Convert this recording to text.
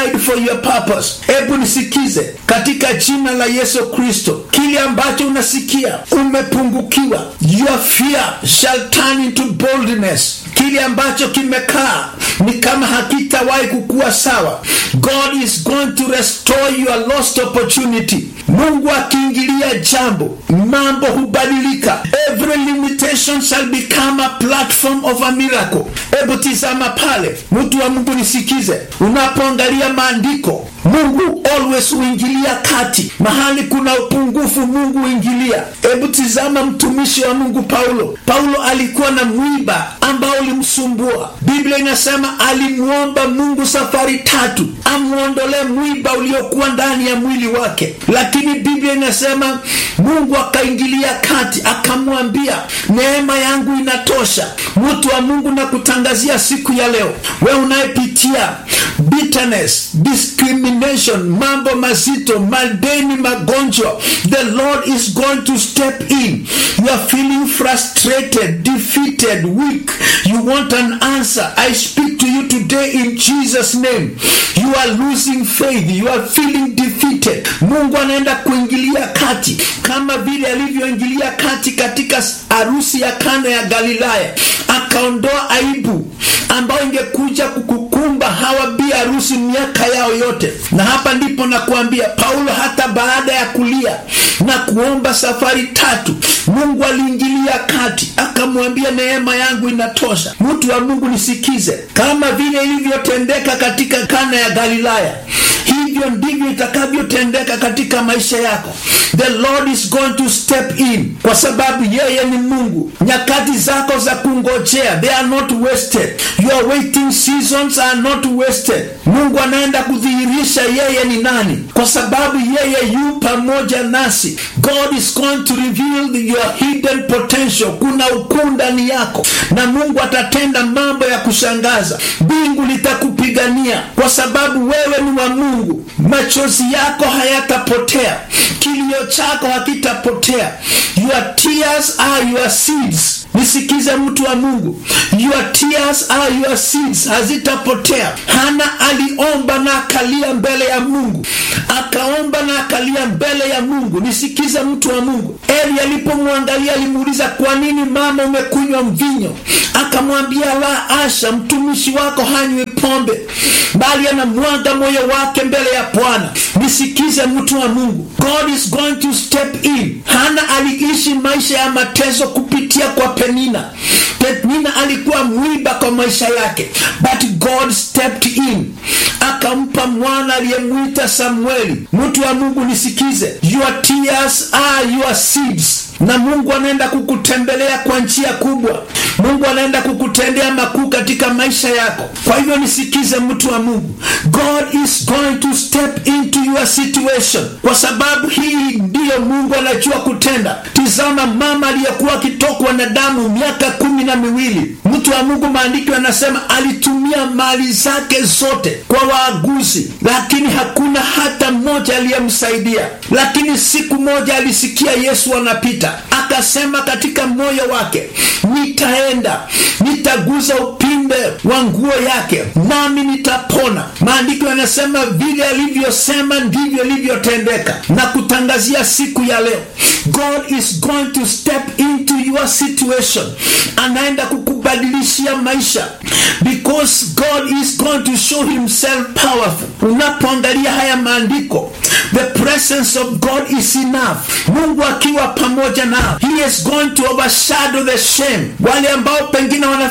died for your purpose. Hebu nisikize katika jina la Yesu Kristo, kile ambacho unasikia umepungukiwa, your fear shall turn into boldness. Kile ambacho kimekaa ni kama hakitawahi kukuwa sawa. God is going to restore your lost opportunity. Mungu akiingilia jambo, mambo hubadilika. Every limitation shall become a platform of a miracle. Hebu tizama pale, mtu wa Mungu nisikize, unapoangalia maandiko Mungu always huingilia kati mahali kuna upungufu, Mungu huingilia. Hebu tizama mtumishi wa Mungu Paulo. Paulo alikuwa na mwiba ambao ulimsumbua. Biblia inasema alimwomba Mungu safari tatu amwondolee mwiba uliokuwa ndani ya mwili wake, lakini Biblia inasema Mungu akaingilia kati, akamwambia neema yangu inatosha. Mtu wa Mungu na kutangazia siku ya leo, we unayepitia bitterness, discrimination, mambo mazito, madeni, magonjwa, the Lord is going to step in. You are feeling frustrated, defeated, weak. You want an answer. I speak to you today in Jesus name. You are losing faith. You are feeling defeated. Mungu anaenda kuingilia kati kama vile alivyoingilia kati katika harusi ya Kana ya Galilaya, akaondoa aibu ambayo ingekuja kukukumba hawa bi harusi miaka yao yote. Na hapa ndipo nakuambia Paulo, hata baada ya kulia na kuomba safari tatu, Mungu aliingilia kati akamwambia, neema yangu inatosha. Mtu wa Mungu nisikize, kama vile ilivyotendeka katika Kana ya Galilaya, hivyo ndivyo itakavyotendeka katika maisha yako. The Lord is going to step in, kwa sababu yeye ni Mungu. Nyakati zako za kungojea, they are not wasted. Your waiting seasons are not wasted. Mungu anaenda kudhihirisha yeye ni nani, kwa sababu yeye yu pamoja nasi. God is going to reveal your hidden potential. Kuna ukuu ndani yako, na Mungu atatenda mambo ya kushangaza. Mbingu litakupigania kwa sababu wewe ni wa Mungu. Machozi yako hayatapotea, kilio chako hakitapotea. Your tears are your seeds. Nisikize mtu wa Mungu, your tears are your seeds, hazitapotea. Hana aliomba na akalia mbele ya Mungu, akaomba na akalia mbele ya Mungu. Nisikize mtu wa Mungu, Eli alipomwangalia alimuuliza, kwa nini mama umekunywa mvinyo? Akamwambia, la asha, mtumishi wako hanywi pombe, bali anamwaga moyo wake mbele ya Bwana. Nisikize mtu wa Mungu, God is going to step in. Hana aliishi maisha ya mateso kupitia kwa Penina. Penina alikuwa mwiba kwa maisha yake, but God stepped in, akampa mwana aliyemwita Samueli. Mtu wa Mungu nisikize, your tears are your seeds na Mungu anaenda kukutembelea kwa njia kubwa. Mungu anaenda kukutendea makuu katika maisha yako. Kwa hivyo nisikize, mtu wa Mungu, God is going to step into your situation, kwa sababu hii ndiyo Mungu anajua kutenda. Tizama mama aliyekuwa akitokwa na damu miaka kumi na miwili. Mtu wa Mungu, maandiko yanasema alitumia mali zake zote kwa waaguzi, lakini hakuna hata mmoja aliyemsaidia. Lakini siku moja alisikia Yesu anapita akasema katika moyo wake, nitaenda nitaguza upinde wa nguo yake nami nitapona. Maandiko yanasema vile alivyosema ndivyo ilivyotendeka, na kutangazia siku ya leo, God is going to step into your situation, anaenda kukubadilishia maisha because God is going to show himself powerful. Unapoangalia haya maandiko, the presence of God is enough. Mungu akiwa pamoja nao, he is going to overshadow the shame. Wale ambao pengine wana